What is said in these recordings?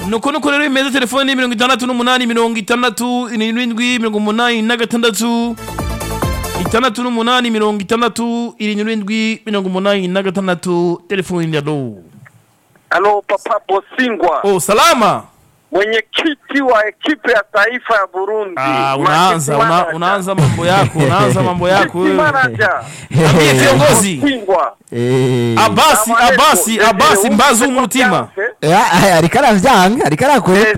nuko nuko rero bimeze telefone ni mirongo itandatu n'umunani mirongo itandatu irindwi mirongo umunani na gatandatu itandatu n'umunani mirongo itandatu irindwi mirongo umunani na gatandatu telefone ya lo Halo Papa Bosingwa, oh salama mwenyekiti wa ekipe ya taifa ya Burundi. ah, unaanza Marketing una, manager. unaanza mambo yako unaanza mambo yako Marketing wewe manager. Ambie kiongozi Bosingwa. Eh, abasi Salamu alaikum. abasi Eh, abasi eh, mbaza umutwe umutima byanze. eh, eh, ariko aravyanga ariko arakwepa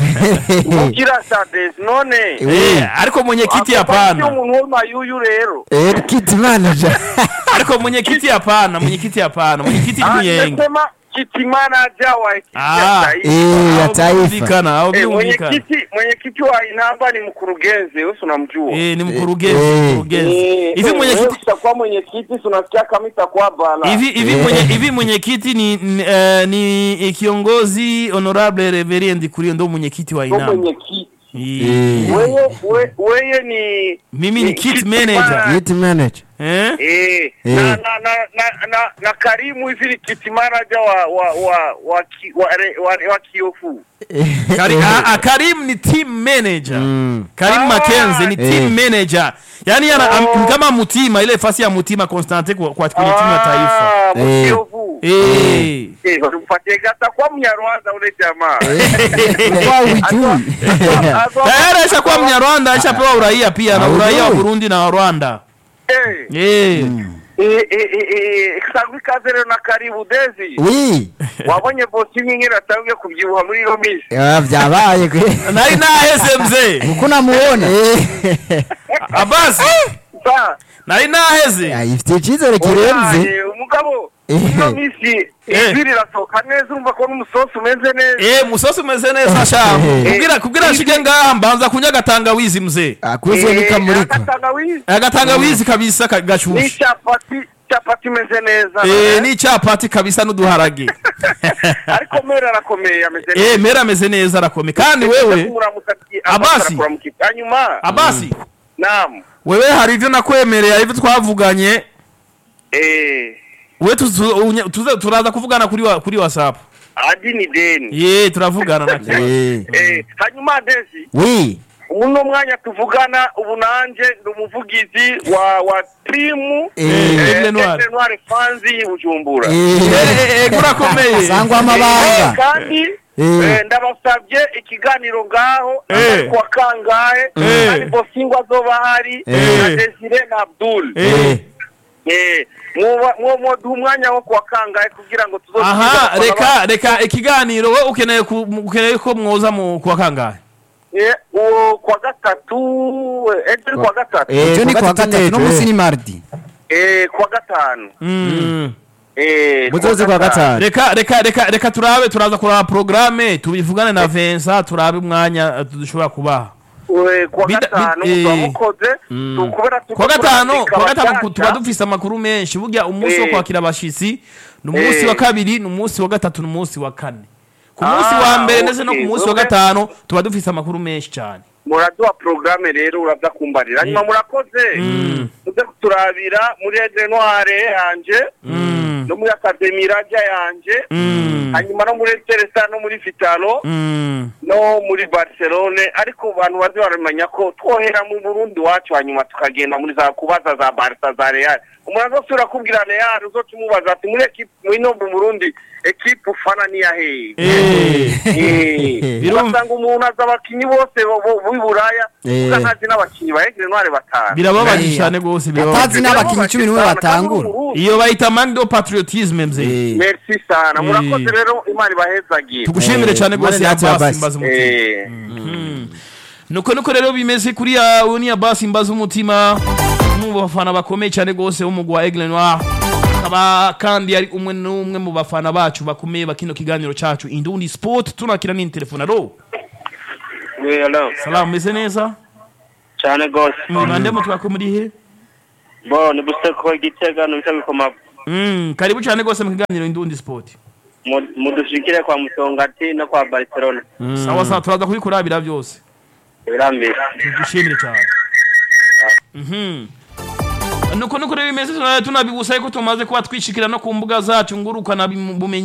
Desi. Ugira Sades none. Eh, ariko mwenyekiti Ako hapana sio umuntu w'amayuyu rero. Eh, kit manager ariko mwenyekiti hapana mwenyekiti hapana mwenyekiti ni Ah, muyenge nimesema kiti manager wa ekipe Ah. ya taifa. Eh, ya Aho taifa byumvikana aho Eh, byumvikana mwenyekiti mwenyekiti wa inamba ni mkurugenzi, wewe si unamjua. Eh, ni mkurugenzi Eh. mkurugenzi Eh, hivi eh, mwenyekiti wewe utakuwa mwenyekiti si unasikia kama itakuwa bala. hivi hivi Eh. mwenye hivi mwenyekiti ni ni, eh, ni kiongozi honorable reverend kurio ndo mwenyekiti wa Ndio inama mwenyekiti. Eh. Weye we- weye ni mimi ni kit kit manager kit manager eh eh, Eh. na, na, na, na, na, na Karimu hivi ni kit manager wa wa wa wa, ki, wa, re- wa, wa Kiofu. Kari, a, a, Karim ni team manager Mm. Karim Ah, Mackenzie ni eh. team manager yani ana, Oh. am, kama mutima ile fasi ya mutima Constante kwa, kwa kwenye timu ya taifa Ah, mu Eh. Kiofu. eh Eh, tumpatie gata kwa Mnyarwanda ule jamaa. Kwa ujui tayari aishakuwa mnyarwanda aishapewa uraia pia na Ah, uraia wa ujui. burundi na wa rwanda Eh, Eh. eh, eh, eh, eh, sangwa ikaze rero na karibu Dezi. wi Wabonye bosi nyingine atangiye kubyibuha muri iyo minsi. Ah, vyabaye kwe nari naheze mzee uko namuona Eh. abasi Sa, nari naheze Ah, ifitiye icizere kirenze oyaye, umugabo Eh. ino minsi Eh. ijwi rirasohoka neza urumva ko n'umusosi umeze neza. Eh, musosi umeze neza shamu Eh. kugira kugira nshike ngaha mbanza kunywa agatangawizi mzee akuze Eh, nikamurika agatangawizi agatangawizi kabisa ka- gashushe n'icyapati cyapati imeze neza Eh, n'icyapati kabisa n'uduharage ariko mera arakomeye ameze Eh, mera ameze neza arakomeye kandi wewe kumuramutsa Abasi. hanyuma abasi namu wewe hari ivyo nakwemereye hari ivyo twavuganye eh we tuzu- unye- tuze- turaza kuvugana kuri wa- kuri whatsapp adi ni deni ye turavugana na Eh. eh hanyuma dezi wi uno mwanya tuvugana ubu nanje ndi umuvugizi wa wa timu Eh. eh, Aigle Noir. Aigle Noir fans y'i Bujumbura Eh. urakomeye sangwa Eh, amabanga kandi Eh. eh, ndabasabye ikiganiro ngaho Eh. kuwa kangahe Eh. kandi bosingwa azoba hari Eh. na Desire na Abdul Eh. Eh, mwoba- mwo mwoduha umwanya wo kuwa kangahe kugira ngo tuzo aha reka reka ikiganiro we ukeneye ku- ukeneye ko mwoza mu kuwa kangahe Eh, uwo kuwa gatatu eh, ejo ni kuwa gatatu Eh, Ejo ni kuwa kuwa gatatu gatatu no ejo, musi eh. ni mardi Eh, kuwa gatanu Mm. Eh, muzoze kwa gatanu reka reka reka reka turabe turaza kuraba programme tubivugane na Vincent turabe umwanya eh, dushobora kubaha Eh, kuwa Bida- gatanu bid- muzoba eh. mukoze Mm. kubera turiko kuwa gatanu turandika kuwa gatanu ku- abashasha. tuba dufise amakuru menshi burya umunsi wo Eh. kwakira abashitsi ni umunsi Eh. wa kabiri ni umunsi wa gatatu ni umunsi wa kane ku munsi Ah, wa mbere ndetse no ku okay. munsi wa Wewe- gatanu tuba dufise amakuru menshi cyane muraduha porogaramu rero uraza kumbarira hanyuma murakoze muze kuturabira muri ede noire yanje Mm. no muri akademi rajya yanje Mm. hanyuma no muri teresa no muri vitalo Mm. no muri barcelone ariko abantu baze baramenya ko twohera mu burundi wacu hanyuma tukagenda muri za kubaza za barca za real umuntu azosubira kubwira real uzoca umubaza ati muri ekipe mwino mu burundi ekipe ufana niya hehe Eh. Birum- ugasanga umuntu azi abakinnyi bose bo- bo- b'i buraya Eh. uga ntazi n'abakinnyi ba egre noire batanu birababaje Eh. cyane rwose birababaje Atazi n'abakinnyi cumi n'umwe batangura. iyo bayita manque de patriotisme mzee Eh. merci sana Eh. murakoze rero imana ibahezagire tugushimire Eh, cyane rwose Imana natwe Abbas Abbas. imbaza umutima Eh. nuko nuko rero bimeze kuri ya uni Abbas imbaza umutima mu bafana bakomeye cyane rwose w'umugwi wa Aigle Noir akaba kandi ari umwe n'umwe mu bafana bacu bakomeye bakino kiganiro cacu Indundi Sport tunakira ni telefone alo Oui, hello. salamu meze neza cyane rwose mwibande mu twako muri he bo ni buseko igitega nubita bikoma mm, karibu cyane rwose mu kiganiro Indundi Sport mu- mudushikire kwa musongati no kwa barcelona sawa sawa turaza kubikurabira byose birambere tugushimire cyane Mhm. nuko nuko rero bimeze tunabibusaye ko tumaze kuba twishikira no ku mbuga zacu ngurukana bumenyi